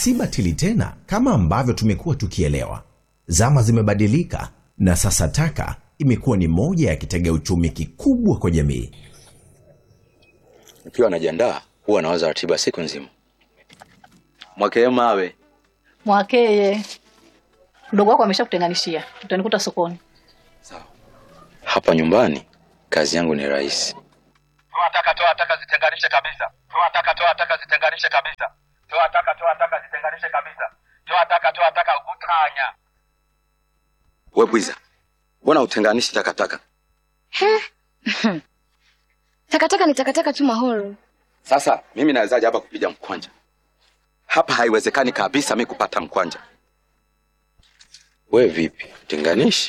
si batili tena kama ambavyo tumekuwa tukielewa. Zama zimebadilika na sasa taka imekuwa ni moja ya kitega uchumi kikubwa kwa jamii. Nikiwa najiandaa huwa nawaza ratiba siku nzima. Mwakee mawe Mwakeye, mdogo wako ameshakutenganishia, utanikuta sokoni. hapa nyumbani, kazi yangu ni rahisi. Toa taka, toa taka, zitenganishe kabisa. Toa taka, toa taka, zitenganishe kabisa. Toa taka, toa taka, zitenganishe kabisa. Toa taka, toa taka, utanya. We bwiza, mbona utenganishi takataka? Takataka ni takataka tu Mahoro. Sasa mimi nawezaje hapa kupiga mkwanja? Hapa haiwezekani kabisa mi kupata mkwanja. We vipi, tenganishi?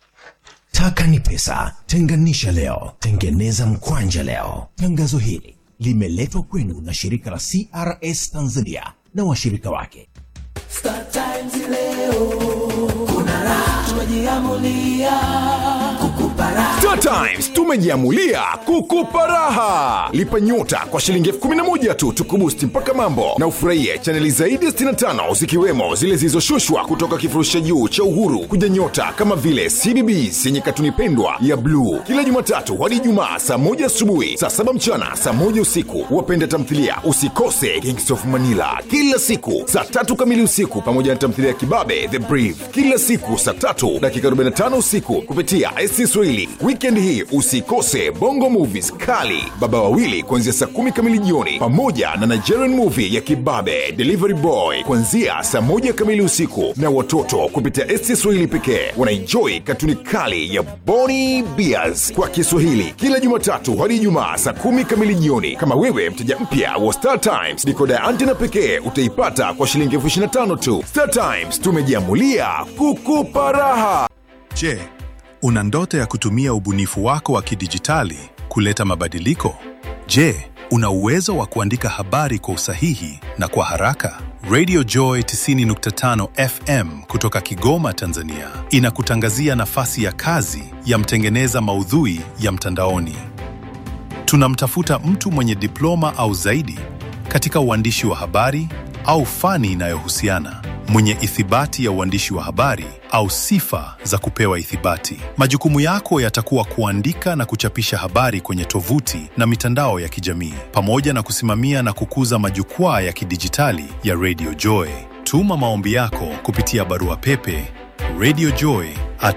Taka ni pesa, tenganisha leo, tengeneza mkwanja leo. Tangazo hili limeletwa kwenu na shirika la CRS Tanzania na washirika wake. Star Times leo kuna raha, tumejiamulia kukupa raha. Star Times tumejiamulia kukupa raha. Lipa nyota kwa shilingi elfu kumi na moja tu tukubusti mpaka mambo na ufurahie chaneli zaidi ya 65 zikiwemo zile zilizoshushwa kutoka kifurushi cha juu cha Uhuru kuja nyota kama vile CBBS yenye katuni pendwa ya bluu kila Jumatatu hadi Ijumaa saa moja asubuhi, saa saba mchana, saa moja usiku. Wapenda tamthilia usikose Kings of Manila kila siku saa tatu kamili usiku, pamoja na tamthilia ya Kibabe The Brief kila siku saa tatu dakika 45 usiku kupitia SC Swahili. Weekend hii usikose Bongo Movies kali Baba Wawili kuanzia saa kumi kamili jioni, pamoja na Nigerian movie ya Kibabe Delivery Boy kuanzia saa moja kamili usiku, na watoto kupitia SC Swahili pekee wanaenjoy katuni kali ya Boni Bears kwa Kiswahili kila Jumatatu hadi Ijumaa saa kumi kamili jioni. Kama wewe mteja mpya wa Star Times, dikoda ya antena pekee utaipata kwa shilingi elfu ishirini na tano tu. Star Times tumejiamulia kukupa raha. Je, una ndoto ya kutumia ubunifu wako wa kidijitali kuleta mabadiliko? Je, una uwezo wa kuandika habari kwa usahihi na kwa haraka? Radio Joy 90.5 FM kutoka Kigoma, Tanzania inakutangazia nafasi ya kazi ya mtengeneza maudhui ya mtandaoni. Tunamtafuta mtu mwenye diploma au zaidi katika uandishi wa habari au fani inayohusiana, mwenye ithibati ya uandishi wa habari au sifa za kupewa ithibati. Majukumu yako yatakuwa kuandika na kuchapisha habari kwenye tovuti na mitandao ya kijamii, pamoja na kusimamia na kukuza majukwaa ya kidijitali ya Radio Joy. Tuma maombi yako kupitia barua pepe radiojoy at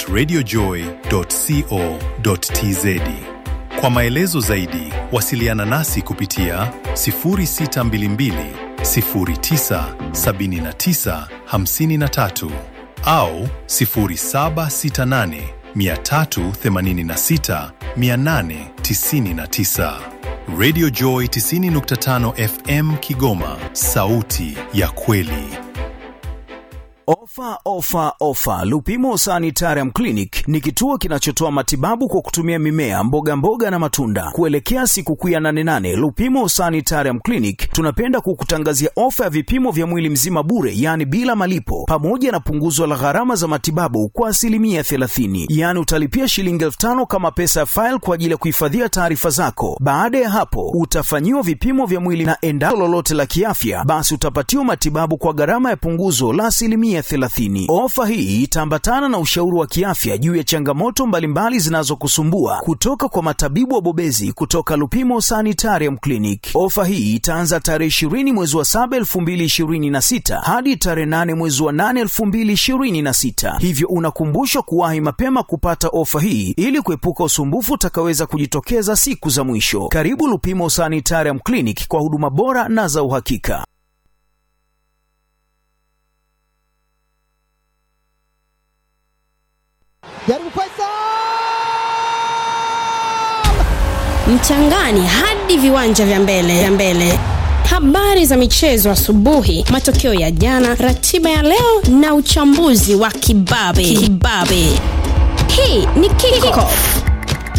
radiojoy.co.tz. Kwa maelezo zaidi, wasiliana nasi kupitia 0622 09 79 53 au 0768 386 899. Radio Joy 90.5 FM Kigoma, sauti ya kweli. Ofa, ofa, ofa! Lupimo Sanitarium Clinic ni kituo kinachotoa matibabu kwa kutumia mimea, mboga mboga na matunda. Kuelekea sikukuu ya 88 Lupimo Sanitarium Clinic tunapenda kukutangazia ofa ya vipimo vya mwili mzima bure, yaani bila malipo, pamoja na punguzo la gharama za matibabu kwa asilimia 30. Yaani utalipia shilingi elfu tano kama pesa ya faili kwa ajili ya kuhifadhia taarifa zako. Baada ya hapo, utafanyiwa vipimo vya mwili na endapo lolote la kiafya, basi utapatiwa matibabu kwa gharama ya punguzo la asilimia 30. Ofa hii itaambatana na ushauri wa kiafya juu ya changamoto mbalimbali zinazokusumbua kutoka kwa matabibu wabobezi kutoka Lupimo Sanitarium Clinic. Ofa hii itaanza tarehe 20 mwezi wa 7 2026 hadi tarehe 8 mwezi wa 8 2026, hivyo unakumbushwa kuwahi mapema kupata ofa hii ili kuepuka usumbufu utakaweza kujitokeza siku za mwisho. Karibu Lupimo Sanitarium Clinic kwa huduma bora na za uhakika. jaribu Faisal mchangani hadi viwanja vya mbele vya mbele habari za michezo asubuhi matokeo ya jana ratiba ya leo na uchambuzi wa kibabe kibabe hii ni kickoff